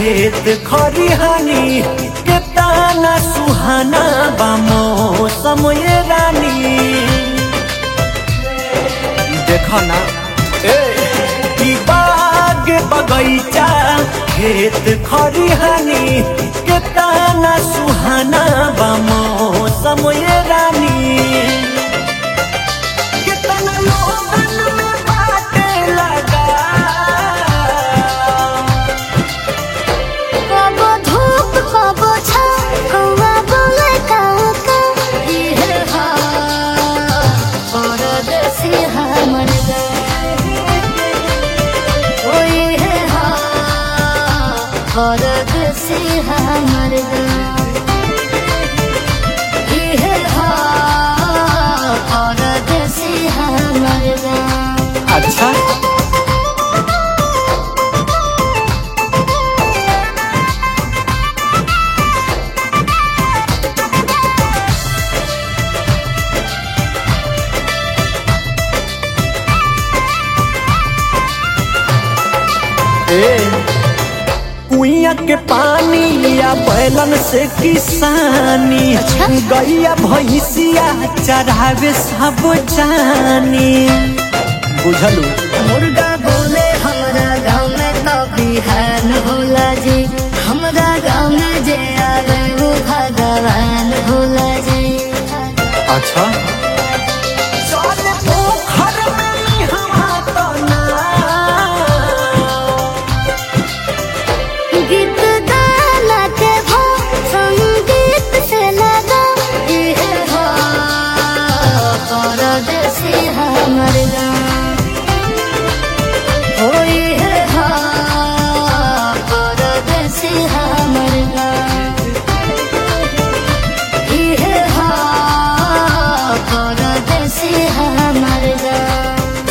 खेत खरिहानी केतना सुहाना बा मौसम ये रानी देखो ना ए ई बाग बगैचा खेत खरिहानी केतना सुहाना बा मौसम ये रानी कितना लोगन में बाटे लगा कबो धूप कबो छाँव कौआ बोले काऊ काऊ इहे हा परदेसी हमर गाँव। ओ इहे हा परदेसी हमर गाँव। इहे हा परदेसी हमर गाँव। अच्छा ए कुइया के पानी या बैलन से किसानी अच्छा। गैया भैंसिया चढ़ावे सब जानी बुझलू मुर्गा बोले हमरा गाँव में तो बिहान होला जी हमरा गाँव में जे आवे वो भगवान होला जी अच्छा चल पोखर में निहवा तो ना गीत गाना के भो संगीत से लगा इहे हो परदेसी हमर गाँव हो इहे हो परदेसी हमर गाँव इहे हो परदेसी हमर गाँव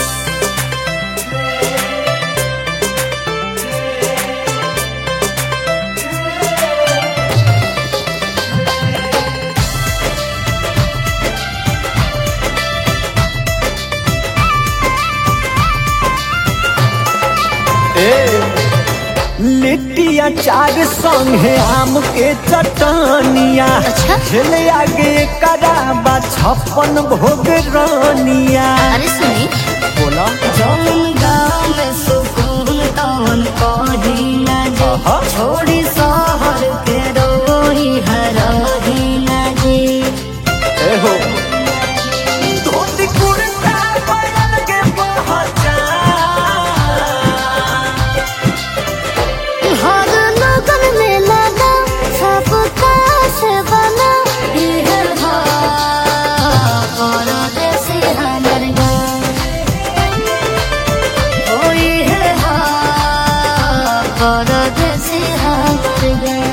ए लिट्टिया चार संगे आम के चटनिया अच्छा। झेले आगे कराबा छप्पन भोग रानिया अरे सुनी बोला जौन गाँव में सुकून तौन कहीं न जे आहा। छोड़ी शहर के रोही हरही न जे ए हो धोती कुर्ता बदल के पहचान हर लगन में लगा सब काश बना इहे हा परदेसी हमर गाँव ओ इहे हा परदेसी हमर गाँव